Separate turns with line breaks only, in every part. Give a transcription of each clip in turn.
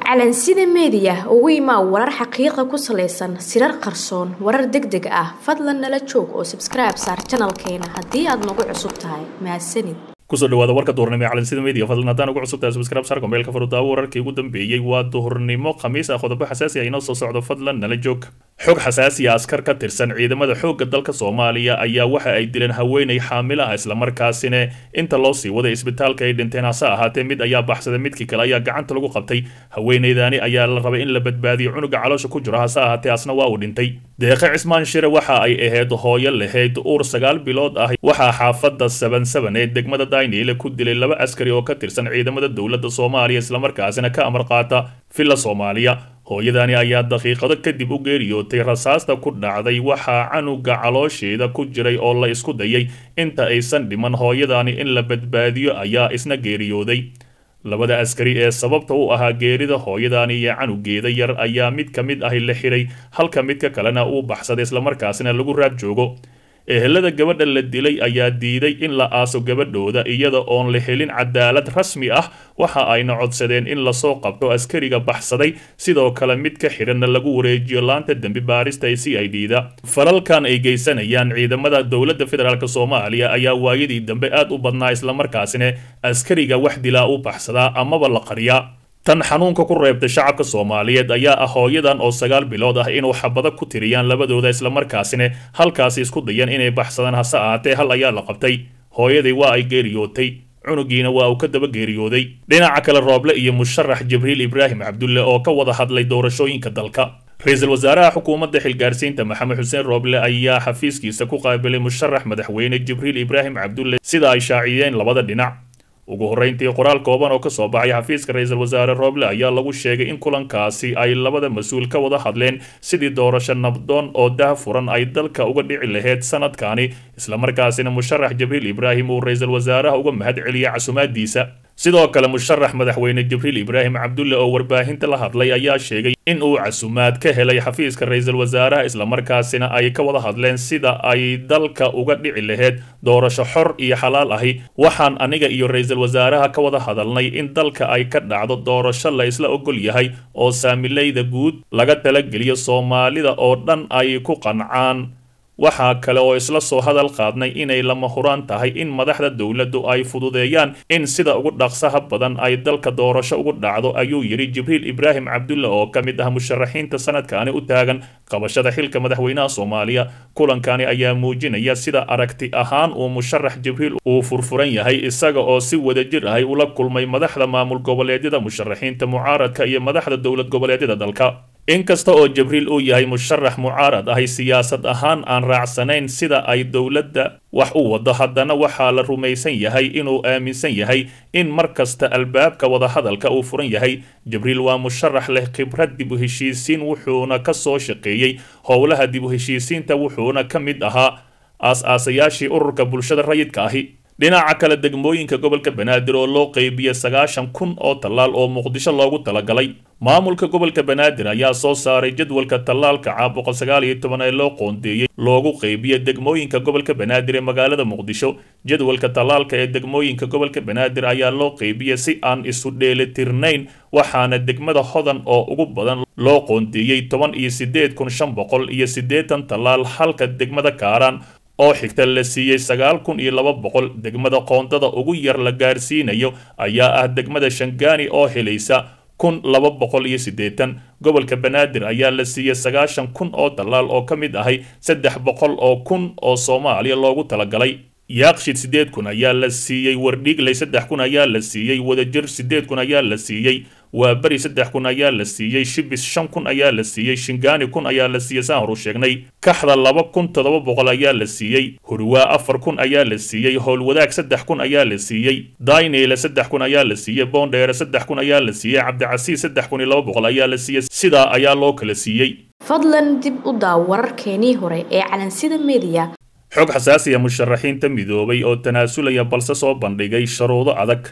calansida meediya ugu imaa warar xaqiiqa ku salaysan sirar qarsoon warar deg deg ah fadlan nala joog oo sabskribe saar janalkeena haddii aad nagu cusub tahay mahadsanid
kusoo dhawaada warka duhurnimo ee calansida media fadlan haddaan ugu cusubtahay subscribe saar kombeelka furudaawo wararkii ugu dambeeyey waa duhurnimo khamiis ah qodobo xasaasi ah inoo soo socdo fadlan nala joog xog xasaasi ah askar ka tirsan ciidamada xoogga dalka soomaaliya ayaa waxa ay dileen haweenay xaamilo ah islamarkaasina inta loo sii waday isbitaalka ay dhinteen hase ahaatee mid ayaa baxsaday midkii kale ayaa gacanta lagu qabtay haweenaydaani ayaa la rabay in la badbaadiyo cunuga caloosha ku jiro hase ahaatee asna waa uu dhintay deeqe cismaan shire waxa ay ahayd hooyo lahayd uur sagaal bilood ah waxaa xaafadda saban saban ee degmada daynile ku dilay laba askari oo ka tirsan ciidamada dowladda soomaaliya islamarkaasina ka amar qaata villa soomaaliya hooyadani ayaa daqiiqado kadib u geeriyootay rasaasta ku dhacday waxaa canuga caloosheeda ku jiray oo la isku dayay inta aysan dhiman hooyadani in la badbaadiyo ayaa isna geeriyooday labada askari ee sababta u ahaa geerida hooyadani iyo canugeeda yar ayaa mid ka mid ahi la xiray halka midka kalena uu baxsaday islamarkaasina lagu raab joogo ehelada gabadha la dilay ayaa diiday in la aaso gabadhooda iyada oon la helin cadaalad rasmi ah waxa ayna codsadeen in lasoo qabto askariga baxsaday sidoo kale mid ka xidhanna lagu wareejiyo laanta dembi baarista ee c i d da falalkan ay geysanayaan ciidamada dowladda federaalk soomaaliya ayaa waayadii dambe aad u badnaa islamarkaasina askariga wax dilaa u baxsadaa amaba la qariyaa tan xanuunka ku reebtay shacabka soomaaliyeed ayaa ah hooyadan oo sagaal bilood ah inuu xabado ku tiriyaan labadooda islamarkaasina halkaasi isku dayan inay baxsadaan hase ahaatee hal ayaa la qabtay hooyadii waa ay geeriyootay cunugiina waa uu ka daba geeriyooday dhinaca kale rooble iyo musharax jibriil ibraahim cabdulle oo ka wada hadlay doorashooyinka dalka ra-iisul wasaaraha xukuumadda xilgaarsiinta maxamed xuseen rooble ayaa xafiiskiisa ku qaabilay musharax madaxweyne jibriil ibraahim cabdulle sida ay shaaciyeen labada dhinac ugu horreyntii qoraal kooban oo ka soo baxay xafiiska ra-iisul wasaare rooble ayaa lagu sheegay in kulankaasi ay labada mas-uul ka wada hadleen sidii doorasho nabdoon oo dah furan ay dalka uga dhici lahayd sanadkani islamarkaasina musharax jibriil ibraahim uu ra-iisul wasaaraha uga mahad celiyay casumaadiisa sidoo kale musharax madaxweyne jibriil ibraahim cabdulle oo warbaahinta la hadlay ayaa sheegay in uu casumaad ka helay xafiiska ra-iisul wasaaraha islamarkaasina ay ka wada hadleen sida ay dalka uga dhici lahayd doorasho xor iyo xalaal ahi waxaan aniga iyo ra-iisul wasaaraha ka wada hadalnay in dalka ay ka dhacdo doorasho la isla ogol yahay oo saamilayda guud laga talageliyo soomaalida oo dhan ay ku qancaan waxaa kale oo isla soo hadal qaadnay inay lama huraan tahay in madaxda dowladdu ay fududeeyaan in sida ugu dhaqsaha badan ay dalka doorasho ugu dhacdo ayuu yidhi jibriil ibraahim cabdulle oo ka mid ah musharaxiinta sanadkani u taagan qabashada xilka madaxweynaha soomaaliya kulankani ayaa muujinaya sida aragti ahaan uu musharax jibriil uu furfuran yahay isaga oo si wadajir ahay ula kulmay madaxda maamul goboleedyada musharaxiinta mucaaradka iyo madaxda dowlad goboleedyada dalka inkasta oo jibriil uu yahay musharax mucaarad ahay siyaasad ahaan aan raacsanayn sida ay dowladda wax u wado haddana waxaa la rumaysan yahay inuu aaminsan yahay in mar kasta albaabka wadahadalka uu furan yahay jibriil waa musharax leh khibrad dib u heshiisiin wuxuuna ka soo shaqeeyey howlaha dib u heshiisiinta wuxuuna ka mid ahaa aas-aasayaashii ururka bulshada rayidka ahi dhinaca kale degmooyinka gobolka banaadir oo loo qeybiyey sagaashan kun oo tallaal oo muqdisho loogu talagalay maamulka gobolka banaadir ayaa soo saaray jadwalka tallaalka caa boqol sagaal iyo toban ee loo qoondeeyey loogu qeybiye degmooyinka gobolka banaadir ee magaalada muqdisho jadwalka tallaalka ee degmooyinka gobolka banaadir ayaa loo qeybiyey si aan isu dheelitirnayn waxaana degmada hodan oo ugu badan loo qoondeeyey toban iyo siddeed kun shan boqol iyo siddeetan tallaal halka degmada kaaraan oo xigta la siiyey sagaal kun iyo laba boqol degmada qoondada ugu yar la gaarsiinayo ayaa ah degmada shangaani oo helaysa kun laba boqol iyo siddeetan gobolka banaadir ayaa la siiyey sagaashan kun oo tallaal oo ka mid ahay saddex boqol oo kun oo soomaaliya loogu talagalay yaaqshid siddeed kun ayaa la siiyey wardhiigley saddex kun ayaa la siiyey wadajir siddeed kun ayaa la siiyey waa beri saddex kun ayaa la siiyey shibis shan kun ayaa la siiyey shingaani kun ayaa la siiyey saan horu sheegnay kaxda laba kun toddoba boqol ayaa la siiyey hurwaa afar kun ayaa la siiyey howlwadaag saddex kun ayaa la siiyey dayneyle saddex kun ayaa la siiyey boondheere saddex kun ayaa la siiyey cabdicasiis saddex kun iyo laba boqol ayaa la siiyey sidaa ayaa loo kala siiyey
fadlan dib u daaw wararkeenii hore ee calansida meediya
xog xasaasiya musharaxiinta midoobay oo tanaasulaya balse soo bandhigay sharuudo adag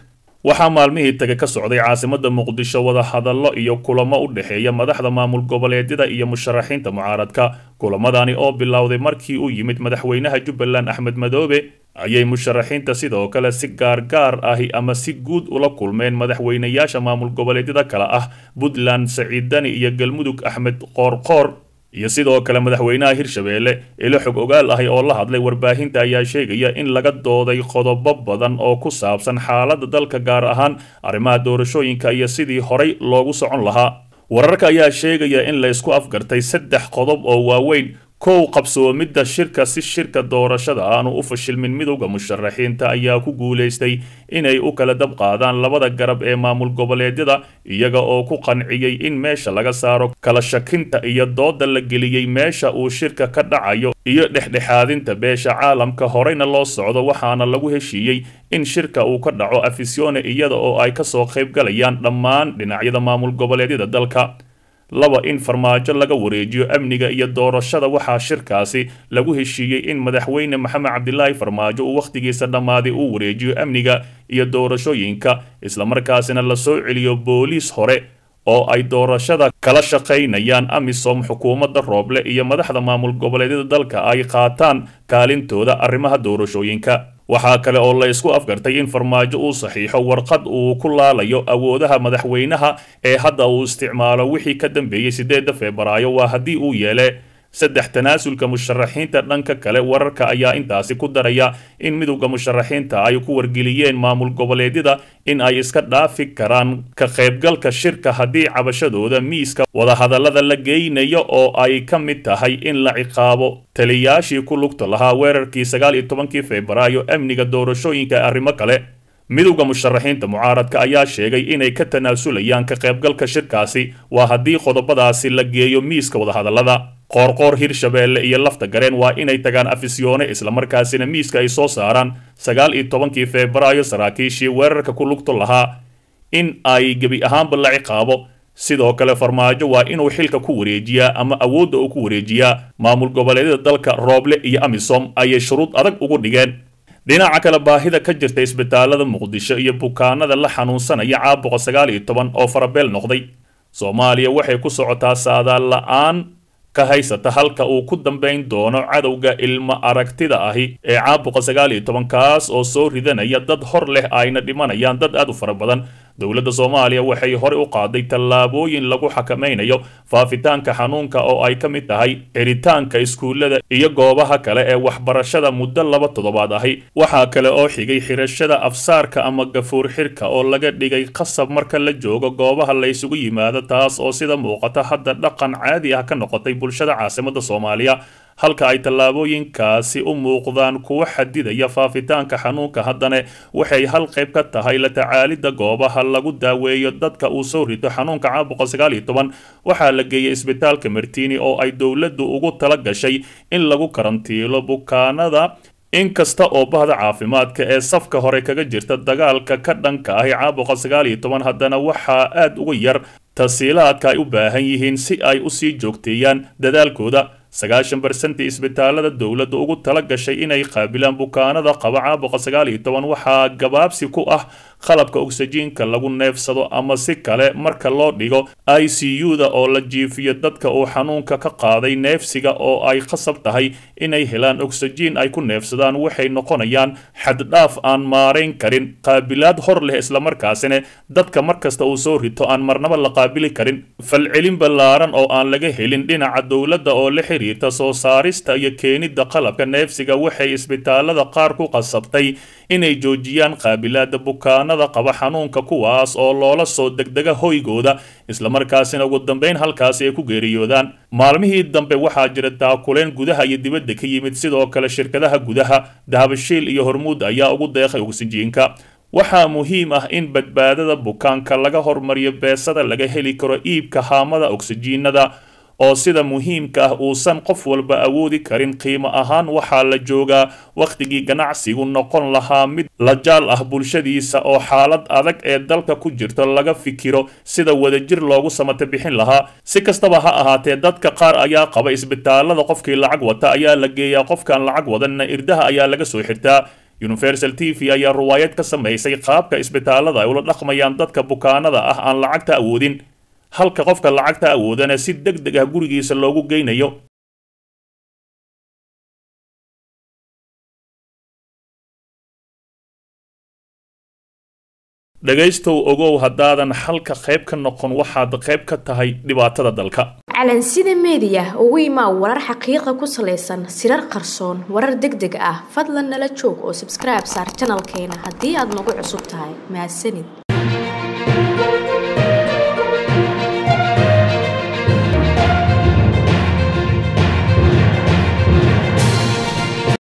waxaa maalmihii tagay ka socday caasimada muqdisho wadahadallo iyo kulamo u dhexeeya madaxda maamul goboleedyada iyo musharaxiinta mucaaradka kulamadani oo bilowday markii uu yimid madaxweynaha jubbaland axmed madoobe ayay musharaxiinta sidoo kale si gaargaar ahi ama si guud ula kulmeen madaxweynayaasha maamul goboleedyada kale ah puntland saciid dani iyo galmudug axmed qoorqoor iyo sidoo kale madaxweynaha hirshabeelle ilo xog ogaal ahi oo la hadlay warbaahinta ayaa sheegaya in laga dooday qodobo badan oo ku saabsan xaaladda dalka gaar ahaan arrimaha doorashooyinka iyo sidii horay loogu socon lahaa wararka ayaa sheegaya in la isku afgartay saddex qodob oo waaweyn kow qabsoomidda shirka si shirka doorashada aanu u fashilmin midowda musharaxiinta ayaa ku guulaystay inay u kala dab qaadaan labada garab ee maamul goboleedyada iyaga oo ku qanciyey in meesha laga saaro kala shakinta iyo dooda la geliyey meesha uu shirka ka dhacayo iyo dhexdhexaadinta beesha caalamka horeyna loo socdo waxaana lagu heshiiyey in shirka uu ka dhaco afisione iyada oo ay kasoo qayb galayaan dhammaan dhinacyada maamul goboleedyada dalka laba in farmaajo laga wareejiyo amniga iyo doorashada waxaa shirkaasi lagu heshiiyey in madaxweyne maxamed cabdilaahi farmaajo uu wakhtigiisa dhammaaday uu wareejiyo amniga iyo doorashooyinka islamarkaasina lasoo celiyo booliis hore oo ay doorashada kala shaqaynayaan amisom xukuumadda rooble iyo madaxda maamul goboleedyada dalka ay qaataan kaalintooda arrimaha doorashooyinka waxaa kale oo la isku afgartay in farmaajo uu saxiixo warqad uu ku laalayo awoodaha madaxweynaha ee hadda uu isticmaalo wixii ka dambeeyey sideedda febraayo waa haddii uu yeele saddex tanaasulka musharaxiinta dhanka kale wararka ayaa intaasi ku daraya in midowda musharaxiinta ay ku wargeliyeen maamul goboleedyada in ay iska dhaafi karaan ka qaybgalka shirka haddii cabashadooda miiska wadahadallada la geynayo oo ay ka mid tahay in la ciqaabo taliyaashii ku lugta lahaa weerarkii sagaal iyo tobankii febraayo amniga doorashooyinka arrimo kale midowda musharaxiinta mucaaradka ayaa sheegay inay ka tanaasulayaan ka qaybgalka shirkaasi waa haddii qodobadaasi la geeyo miiska wadahadallada qoorqoor hirshabeelle iyo lafta gareen waa inay tagaan afisyoone islamarkaasina miiska ay soo saaraan sagaal iyo tobankii febraayo saraakiishii weerarka ku lugto lahaa in ay gebi ahaanba la ciqaabo sidoo kale farmaajo waa inuu xilka ku wareejiyaa ama awoodda uu ku wareejiyaa maamul goboleedyada dalka rooble iyo amisom ayay shuruud adag ugu dhigeen dhinaca kale baahida ka jirta isbitaalada muqdisho iyo bukaanada la xanuunsanaya caabuqa sagaal iyo toban oo farabeel noqday soomaaliya waxay ku socotaa saadaal la-aan ka haysata halka uu ku dambayn doono cadowga ilmo aragtida ahi ee caabuqa sagaal iyo toban kaas oo soo ridanaya dad hor leh ayna dhimanayaan dad aad u fara badan dowladda soomaaliya waxay horey u qaaday tallaabooyin lagu xakamaynayo faafitaanka xanuunka oo ay ka mid tahay xiritaanka iskuullada iyo goobaha kale ee waxbarashada muddo laba toddobaad ahi waxaa kale oo xigay xirashada afsaarka ama gafuur xirka oo laga dhigay qasab marka la joogo goobaha la isugu yimaado taas oo sida muuqata hadda dhaqan caadi ah ka noqotay bulshada caasimadda soomaaliya halka ay tallaabooyinkaasi u muuqdaan kuwa xadidaya faafitaanka xanuunka haddana waxay hal qayb ka tahay la tacaalidda goobaha lagu daaweeyo dadka uu soo rito xanuunka caabuqa sagaal iyo toban waxaa la geeyey isbitaalka martini oo ay dowladdu ugu tala gashay in lagu karantiilo bukaanada inkasta oo bahda caafimaadka ee safka hore kaga jirta dagaalka ka dhanka ahi caabuqa sagaal iyo toban haddana waxaa aad uga yar tasiilaadka ay u baahan yihiin si ay usii joogteeyaan dadaalkooda sagaashan barsentii isbitaalada dowladda ugu tala gashay inay qaabilaan bukaanada qaba caabuqa sagaal iyo toban waxaa gabaabsi ku ah qalabka ogsajiinka lagu neefsado ama si kale marka loo dhigo i c u-da oo la jiifiyo dadka uu xanuunka ka qaaday neefsiga oo ay khasab tahay inay helaan ogsajiin ay ku neefsadaan waxay noqonayaan xaddhaaf aan maarayn karin qaabilaad hor leh islamarkaasina dadka markasta uu soo rito aan marnaba la qaabili karin falcelin ballaaran oo aan laga helin dhinaca dowladda oo la xiriirta soo saarista iyo keenidda qalabka neefsiga waxay isbitaalada qaar ku qasabtay inay joojiyaan qaabilaada bukaanada qaba xanuunka kuwaas oo loola soo degdega hoygooda islamarkaasina ugu dambeyn halkaasi ay ku geeriyoodaan maalmihii dambe waxaa jira daakuleen gudaha iyo dibadda ka yimid sidoo kale shirkadaha gudaha dahabashiil iyo hormuud ayaa ugu deeqay ogsijiinka waxaa muhiim ah in badbaadada bukaanka laga hormariyo beesada laga heli karo iibka haamada ogsijiinada oo sida muhiimka ah uusan qof walba awoodi karin qiimo ahaan waxaa la joogaa wakhtigii ganacsigu noqon lahaa mid la jaal ah bulshadiisa oo xaalad adag ee dalka ku jirto laga fikiro sida wadajir loogu samata bixin lahaa si kastaba ha ahaatee dadka qaar ayaa qaba isbitaalada qofkii lacag wata ayaa la geeyaa qofkaan lacag wadanna irdaha ayaa laga soo xirtaa universal t v ayaa ruwaayad ka samaysay qaabka isbitaalada ay ula dhaqmayaan dadka bukaanada ah aan lacagta awoodin halka qofka lacagta awoodana si deg deg ah gurigiisa loogu geynayo dhegaystow ogow haddaadan xalka qayb ka noqon waxaad qayb ka tahay dhibaatada dalka
calansida meediya ugu imaa warar xaqiiqa ku salaysan sirar qarsoon warar deg deg ah fadlan nala joog oo sabskribe saar janalkeena haddii aad nagu cusub tahay mahadsanid